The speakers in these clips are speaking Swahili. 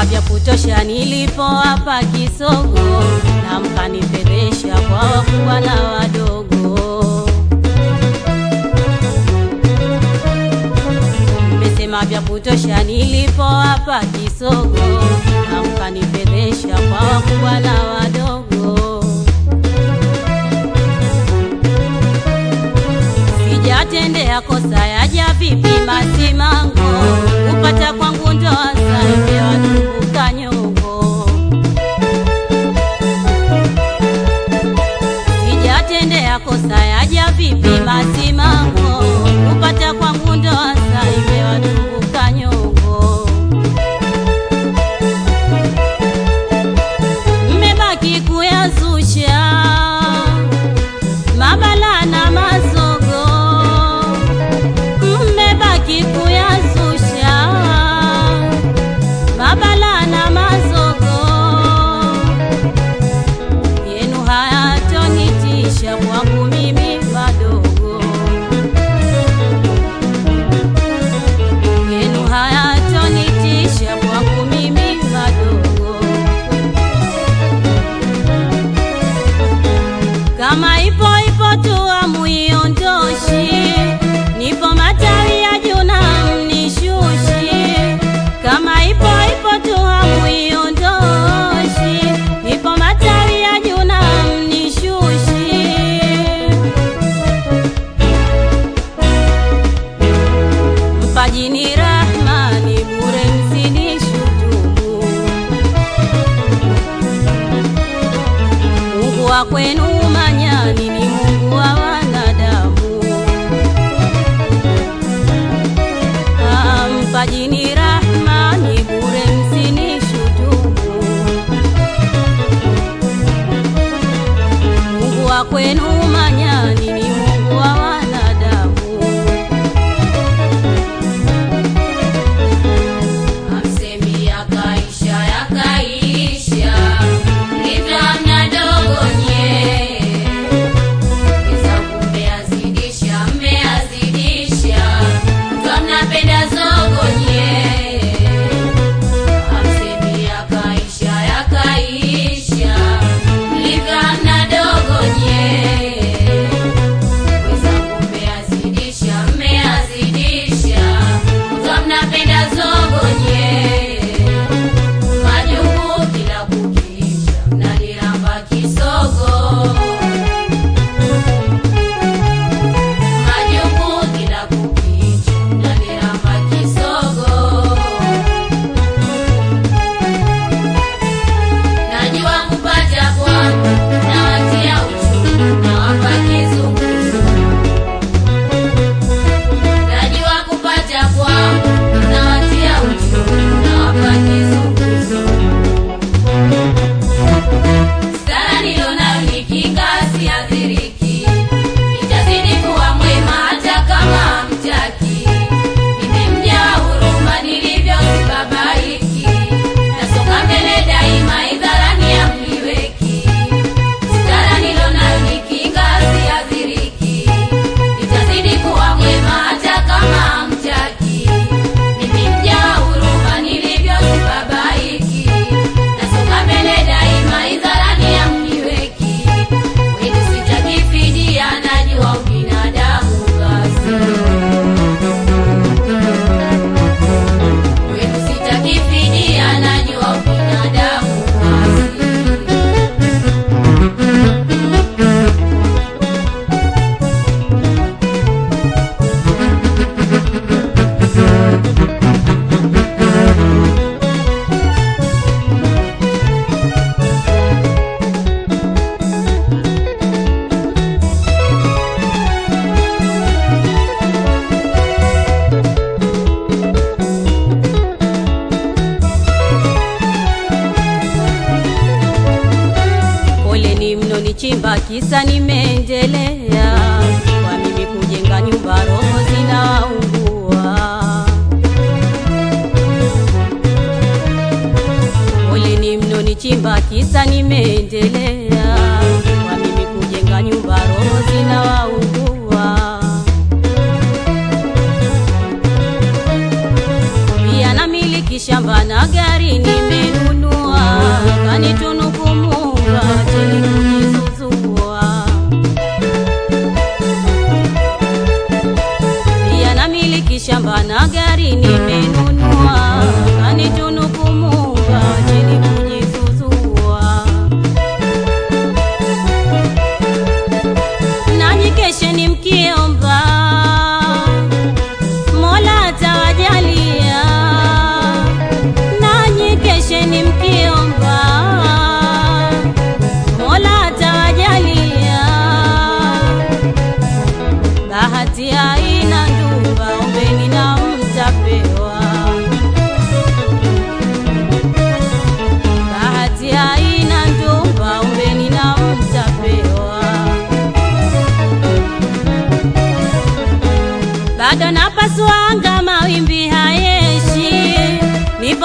Mmesema vya kutosha nilipo hapa kisogo, na mkanifedhesha kwa wakubwa na wadogo. Mmesema vya kutosha nilipo hapa kisogo, na mkanifedhesha kwa wakubwa na wadogo. Sijatendea kosa yaja vipi masimango, kupata kwangu ndoa saipewa tumbuka nyongo. Sijatendea kosa yaja vipi masimango, kupata kwangu ndoa saipewa tumbuka nyongo. Mmebaki kuyazusha mabala na mazogo, mmebaki kuyazusha mabala na mazogo, yenu hayatonitisha kwangu mimi madogo, yenu hayatonitisha kwangu mimi madogo. kama ipo ipo tu amuiondoshi, nipo matawi ya juu na mnishushi. Kama ipo ipo tu amuiondoshi, nipo matawi ya juu na mnishushi. Mpajini Rahmani bure msinishutumu Mungu wa kwenu manyani ni Mungu wa wanadamu. Ah, Mpajini Rahmani bure msinishutumu. Mungu wa kwenu manyani ni Mungu wa wanadamu. Amsemi yakaisha yakaisha, ndivyo hamna dogo nye. Wenzangu mmeazidisha mmeazidisha, mkiwa mnapenda zogo nye. Amsemi yakaisha yakaisha, ndivyo hamna dogo nye. Wenzangu mmeazidisha mmeazidisha, mkiwa mnapenda zogo nye. Majungu kila kukicha, mnaniramba kisogo. Majungu kila kukicha, mnaniramba kisogo. Najua kupata kwangu, nawatia uchungu, nawapa kizunguzungu. Najua kupata kwangu, nawatia uchungu, nawapa kizunguzungu. Sala nilionayo ni kinga, siathiriki. Nitazidi kuwa mwema hata kama hamtaki. Nimemjaa huruma nilivyo sibabaiki. Nasonga mbele daima, idharani hamniweki. Sala nilionayo ni kinga, siathiriki. Nitazidi kuwa mwema hata kama hamtaki. Nimemjaa huruma nilivyo sibabaiki. Nasonga mbele daima, idharani hamniweki. Kwenu sitaki fidia, najua ubinadamu kazi. Kwenu sitaki fidia, najua ubinadamu kazi. Poleni mno nichimba kisa nimeendelea, kwa mimi kujenga nyumba roho zinaungua. Poleni mno nichimba kisa nimeendelea, kwa mimi kujenga nyumba roho zinawaungua. Pia namiliki shamba na gari nime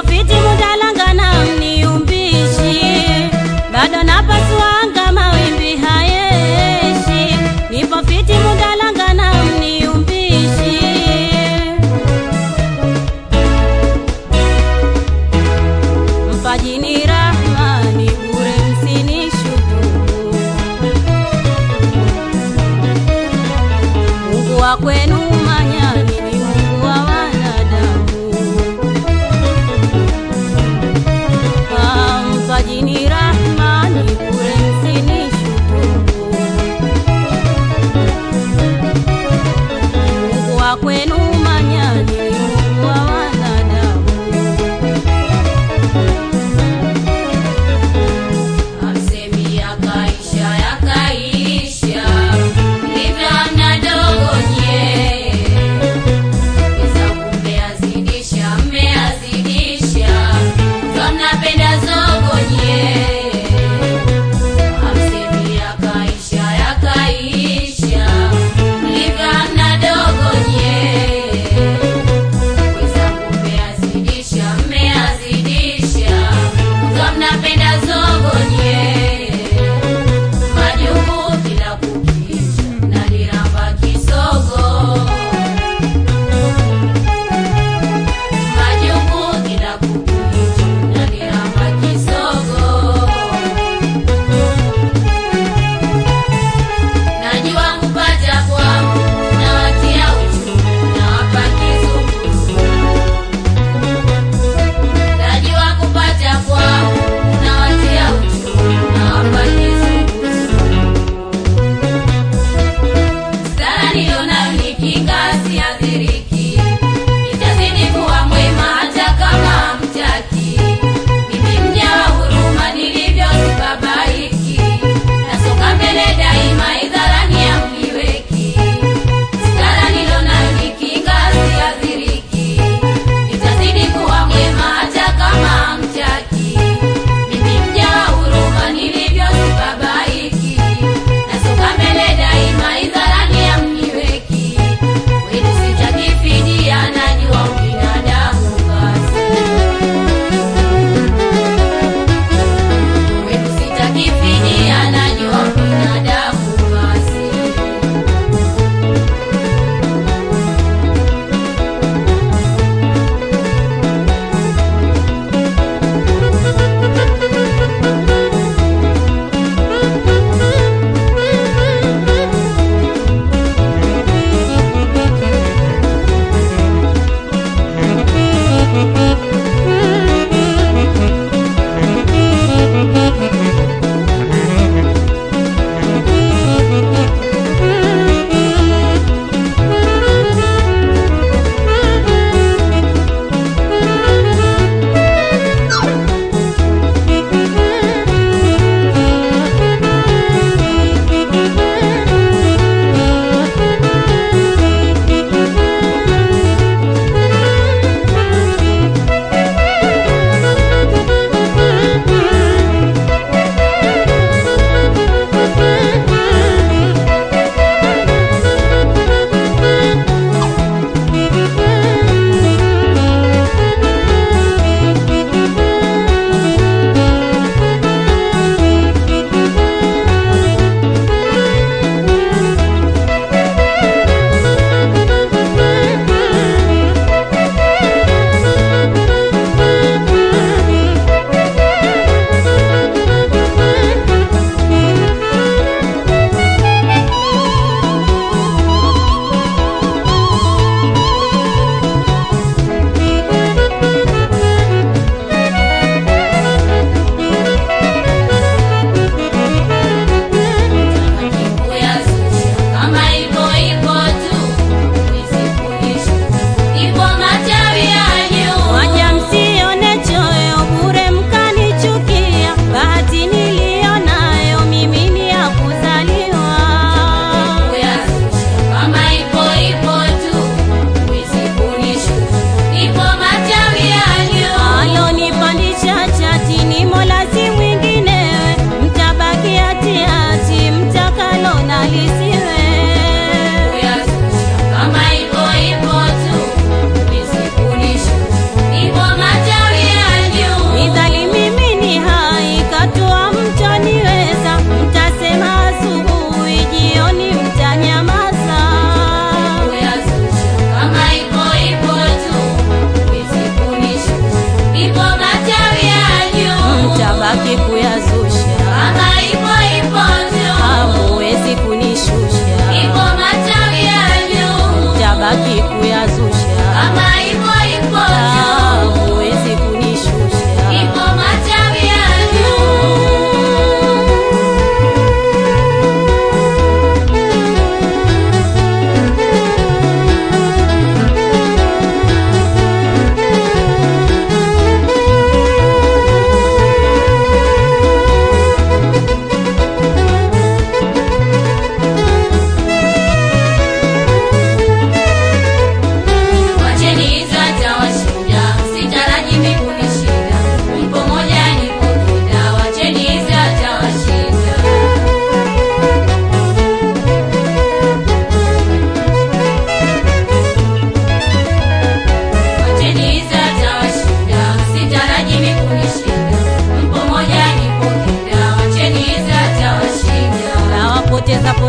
fiti mudalangana mniumbishi bado napasuanga mawimbi hayeshi nipo fiti mudalangana mniumbishi mpajini rahmani bure msinishukuru mungu wa kwenu manyani ni mungu wa wanadamu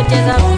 cheza